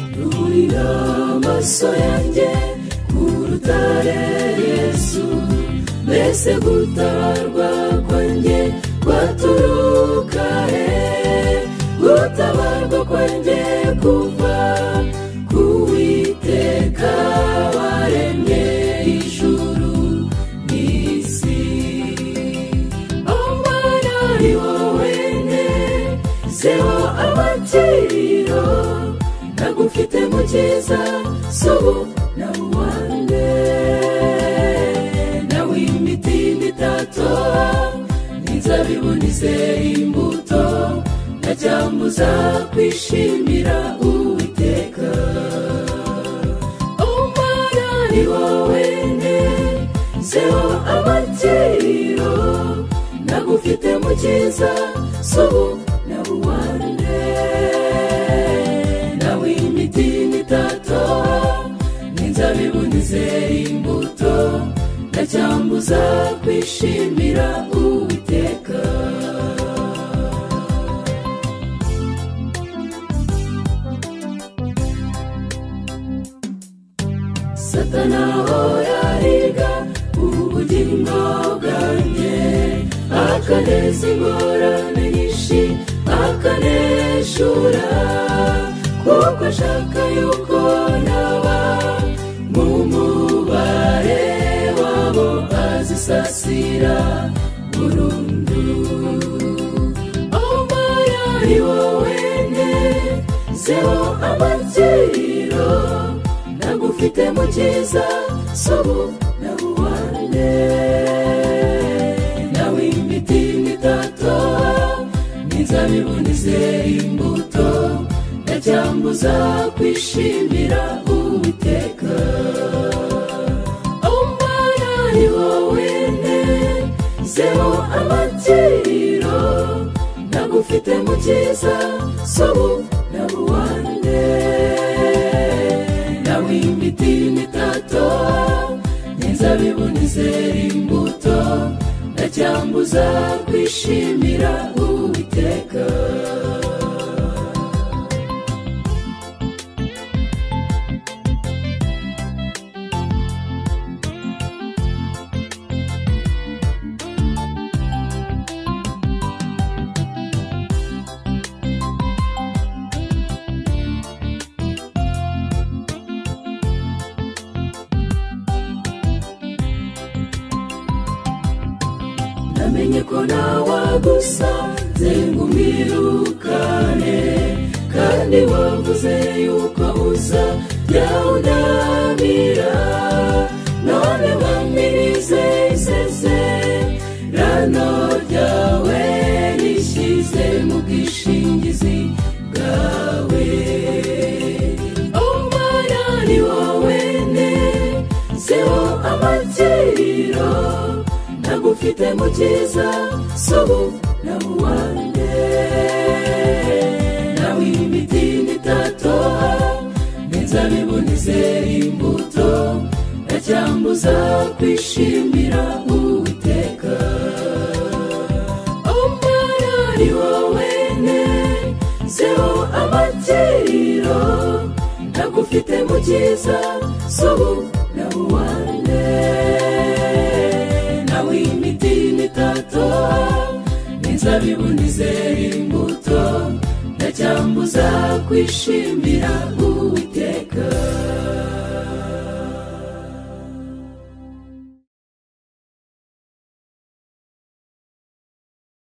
nshyira amaso yanjye ku rutare yesu mbese gutabarwa kwanjye kwaturuka he gutabarwa kwanjye kuva ku witeka waremye ijuru n'isi omwana ari wowe ne zeho amakiriro nagufite mu cyiza subu na uwanjye nawe imiti y'imitato n'inzabibu n'izera imbuto ntacyambuza kwishimira uwiteka umwana ni wowe ne zeho amakiriro nagufite mu cyiza subu na uwanjye nawe imiti y'imitato n'inzabibu n'izera imbuto ndacyambuza kwishimira uwiteka satana horariga ubugingo bwanjye akaneza ingorane nyinshi akaneshura kuko ashaka yuko naba mu mubare wabo azisasira burundu omaya ari wowe ne zeho amakiriro nagufite mu cyiza sobu na buwane nawe imiti n'itato n'inzabibu n'izera imbuto ndacyambuza kwishimira uwiteka omwana ni wowe ne zeho amakiriro nagufite mu cyiza sobu na buwane nawe imiti n'itato n'inzabibu n'izera imbuto ndacyambuza kwishimira uwiteka namenye ko nawagusa ngumwirukane kandi wavuze yuko uza byawunamira none wampirize iseze rano ryawe rishyize mu bwishingizi bwawe omwana ni wowe ne zeho amakiriro nagufite mu cyiza sobu na buwane nawe imiti n'itato n'inzabibu n'izera imbuto ndacyambuza kwishimira uwiteka omwana ni wowe ne zeho amakiriro nagufite mu cyiza sobu na buwane nawe imiti n'itato n'inzabibu n'izera imbuto ndacyambuza kwishimira uwiteka